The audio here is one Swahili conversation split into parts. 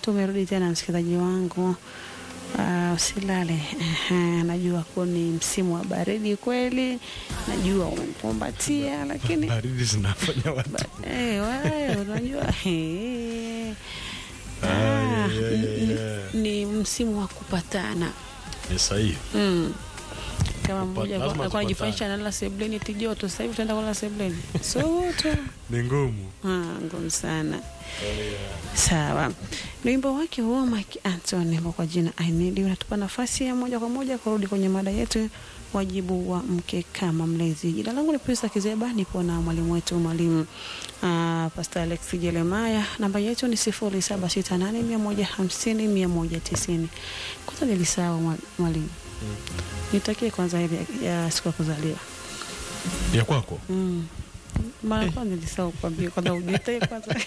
tumerudi tena msikilizaji wangu. Uh, usilale. Aha, najua kuwa ni msimu wa baridi kweli, najua umemkumbatia, lakini baridi zinafanya watu eh, wewe unajua eh, Ah, ah, yeah, yeah, ni- yeah. ni msimu wa kupatana ni sahihi. mm. Kama Kupa- mmoja lazima alikuwa tupatane. anajifanyisha analala sebleni tijoto, sasa hivi tunaenda kulala sebleni soto Ni ngumu. Ah, ngumu sana. Sawa, ni wimbo wake huo Mike Anthony ambao kwa jina I Need You unatupa nafasi ya moja kwa moja kurudi kwenye mada yetu, wajibu wa mke kama mlezi. Jina langu ni Prisa Kizeba, nipo na mwalimu wetu mwalimu uh, Pastor Alex Jeremiah. Namba yetu ni sifuri saba sita nane mia moja hamsini mia moja tisini. Kwanza nilisahau mwa- mwalimu, nitakie kwanza heri ya, ya siku ya kuzaliwa Ya kwako? mm. Mara kwanza nilisahau kuambia kwanza ujitakie kwanza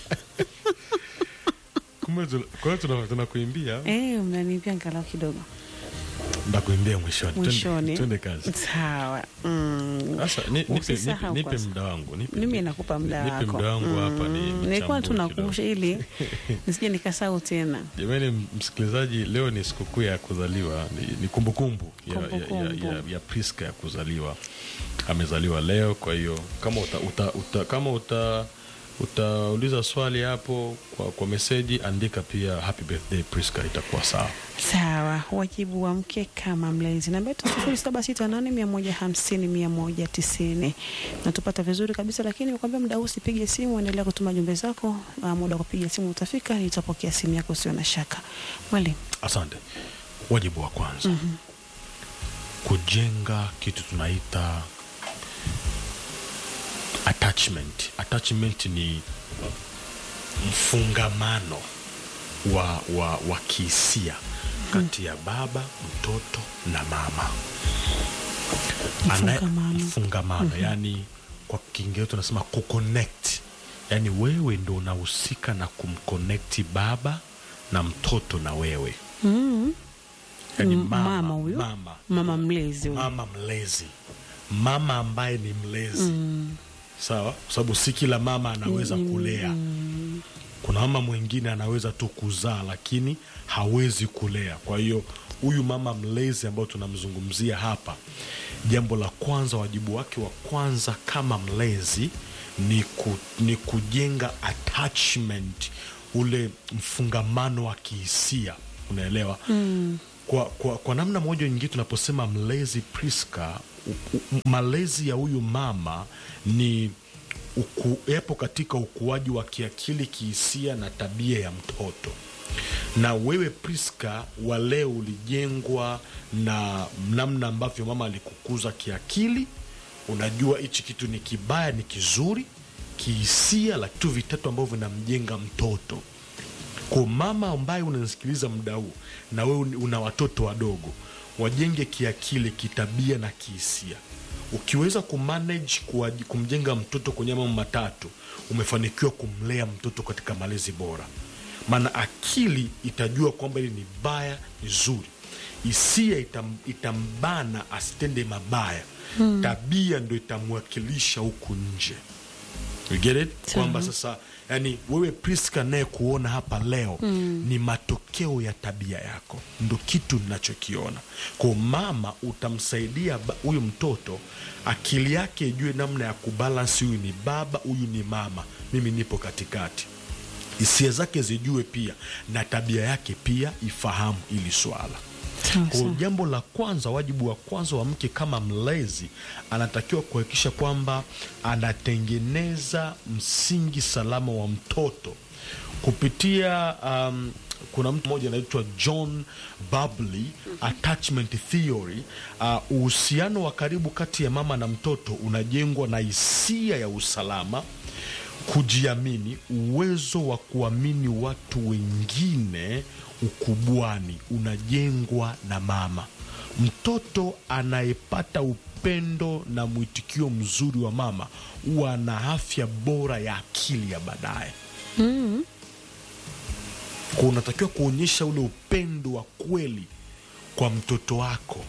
Kumbe tuna- kwa hiyo tuna- tunakuimbia. Eh, mnaniambia angalau kidogo Ndakuimbia mwishoni. Twende- mwishoni. Twende kazi. Sawa. Mm. Sasa ni- nipe Usisahau nipe- nipe kwanza. muda wangu. Nipe Mimi nakupa muda nipe wako. muda wangu hapa ni Mm, Nilikuwa tu nichambue nakumbusha ili nisije nikasahau tena. Jamani msikilizaji, leo ni sikukuu ya kuzaliwa, ni, ni kumbukumbu ya, ya, ya, Kumbukumbu. ya, ya Priska ya kuzaliwa. Amezaliwa leo, kwa hiyo kama uta, uta, uta, kama uta utauliza swali hapo kwa, kwa meseji, andika pia happy birthday Priska, itakuwa sawa. Sawa, wajibu wa mke kama mlezi. Namba yetu sifuri saba sita nane mia moja hamsini mia moja tisini. Natupata vizuri kabisa, lakini nikwambia muda huu usipige simu, endelea kutuma jumbe zako. Uh, muda wa kupiga simu utafika, nitapokea simu yako, usio na shaka. Mwalimu, Asante. Wajibu wa kwanza kujenga kitu tunaita attachment. Attachment ni mfungamano wa, wa, wa kihisia kati ya baba, mtoto na mama. Ana- Mfungamano. mfungamano yani kwa Kiingereza tunasema kuconnect, yani wewe ndo unahusika na kumconnect baba na mtoto na wewe mm. yani Mm, mama, mama huyo? mama, mama mlezi huyu. mama mlezi, mama ambaye ni mlezi sawa, kwa sababu si kila mama anaweza kulea. Kuna mama mwingine anaweza tu kuzaa lakini hawezi kulea. Kwa hiyo huyu mama mlezi ambayo tunamzungumzia hapa, jambo la kwanza, wajibu wake wa kwanza kama mlezi ni, ku, ni kujenga attachment, ule mfungamano wa kihisia, unaelewa kwa, kwa, kwa namna moja nyingine tunaposema mlezi Priska, u- u- malezi ya huyu mama ni uku, yapo katika ukuaji wa kiakili, kihisia na tabia ya mtoto. Na wewe Priska wa leo ulijengwa na namna ambavyo mama alikukuza kiakili. Unajua hichi kitu ni kibaya, ni kizuri, kihisia, la vitu vitatu ambavyo vinamjenga mtoto kwa mama ambaye unanisikiliza muda huu na wewe una watoto wadogo, wajenge kiakili, kitabia na kihisia. Ukiweza kumanage kuwaji- kumjenga mtoto kwenye mambo matatu, umefanikiwa kumlea mtoto katika malezi bora. Maana akili itajua kwamba hili ni baya, ni zuri. Hisia itam, itambana asitende mabaya. Tabia ndo itamwakilisha huku nje. You get it? Kwamba sasa yani wewe Priska naye kuona hapa leo ni matokeo ya tabia yako, ndo kitu ninachokiona. Kwa mama utamsaidia ba- huyu mtoto akili yake ijue namna ya kubalansi, huyu ni baba, huyu ni mama, mimi nipo katikati hisia zake zijue pia na tabia yake pia ifahamu ili swala. Sawa, Kwa sawa. jambo la kwanza, wajibu wa kwanza wa mke kama mlezi, anatakiwa kuhakikisha kwamba anatengeneza msingi salama wa mtoto kupitia um, kuna mtu mmoja anaitwa John Bowlby attachment theory. Uh, uhusiano wa karibu kati ya mama na mtoto unajengwa na hisia ya usalama kujiamini, uwezo wa kuamini watu wengine ukubwani unajengwa na mama. Mtoto anayepata upendo na mwitikio mzuri wa mama huwa ana afya bora ya akili ya baadaye. Kwa unatakiwa kuonyesha ule upendo wa kweli kwa mtoto wako,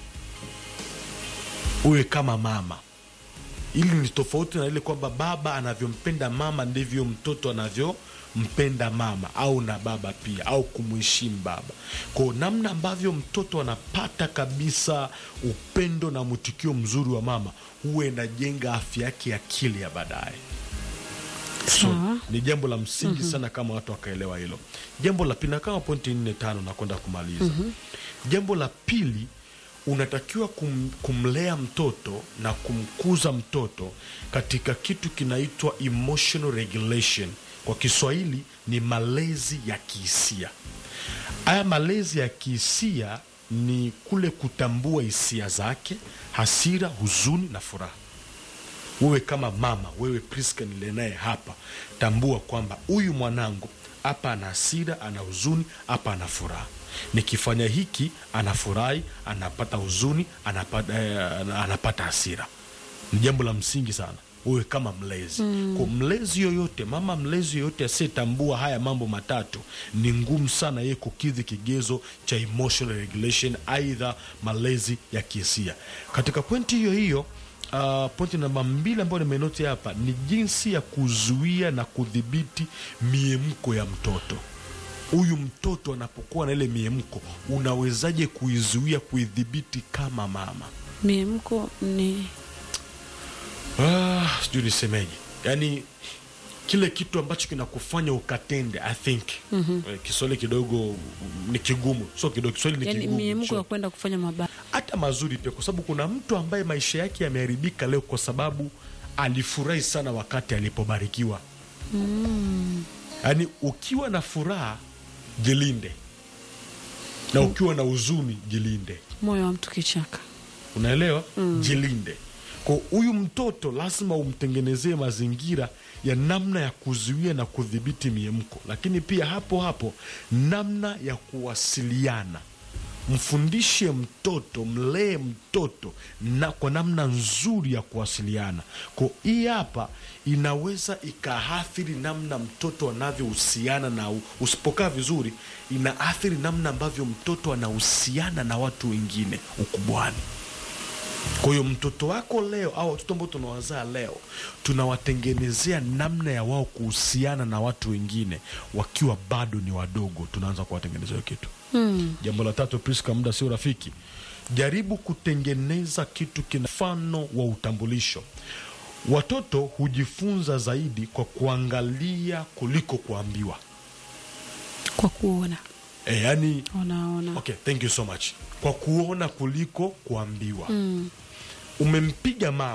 uwe kama mama ili ni tofauti na ile kwamba baba anavyompenda mama ndivyo mtoto anavyo kumpenda mama au na baba pia au kumheshimu baba kwao namna ambavyo mtoto anapata kabisa upendo na mwitikio mzuri wa mama huwa inajenga afya yake ya akili ya baadaye so, Sawa. ni jambo la msingi sana kama watu wakaelewa hilo jambo la pili na kama pointi nne tano nakwenda kumaliza jambo la pili unatakiwa kum, kumlea mtoto na kumkuza mtoto katika kitu kinaitwa emotional regulation kwa kiswahili ni malezi ya kihisia haya malezi ya kihisia ni kule kutambua hisia zake hasira huzuni na furaha wewe kama mama wewe Priska nile naye hapa tambua kwamba huyu mwanangu hapa ana hasira ana huzuni hapa ana furaha nikifanya hiki anafurahi anapata huzuni anapata, eh, anapata hasira ni jambo la msingi sana wewe kama mlezi mm. kwa mlezi yoyote mama mlezi yoyote asiyetambua haya mambo matatu ni ngumu sana yeye kukidhi kigezo cha emotional regulation aidha malezi ya kihisia katika pointi hiyo hiyo Uh, pointi namba mbili ambayo nimenoti hapa ni jinsi ya kuzuia na kudhibiti miemko ya mtoto huyu mtoto anapokuwa na ile miemko unawezaje kuizuia kuidhibiti kama mama miemko ni Ah, sijui nisemeje yaani kile kitu ambacho kinakufanya ukatende i think mm-hmm. kiswahili kidogo mm, ni kigumu so kidogo kiswahili ni yani kigumu miemko so- ya kwenda kufanya mabaya hata mazuri pia kwa sababu kuna mtu ambaye maisha yake yameharibika leo kwa sababu alifurahi sana wakati alipobarikiwa yaani ukiwa na furaha jilinde na ukiwa na huzuni jilinde moyo wa mtu kichaka unaelewa mm. jilinde kwa huyu mtoto lazima umtengenezee mazingira ya namna ya kuzuia na kudhibiti miemko lakini pia hapo hapo namna ya kuwasiliana mfundishe mtoto mlee mtoto na kwa namna nzuri ya kuwasiliana ko hii hapa inaweza ikaathiri namna mtoto anavyohusiana na u- usipokaa vizuri inaathiri namna ambavyo mtoto anahusiana na watu wengine ukubwani kwa hiyo mtoto wako leo au watoto ambao tunawazaa leo tunawatengenezea namna ya wao kuhusiana na watu wengine wakiwa bado ni wadogo tunaanza kuwatengenezea hiyo kitu mm. jambo la tatu priska muda sio rafiki jaribu kutengeneza kitu kina mfano wa utambulisho watoto hujifunza zaidi kwa kuangalia kuliko kuambiwa kwa kuona e, yani unaona okay thank you so much kwa kuona kuliko kuambiwa mm. umempiga mama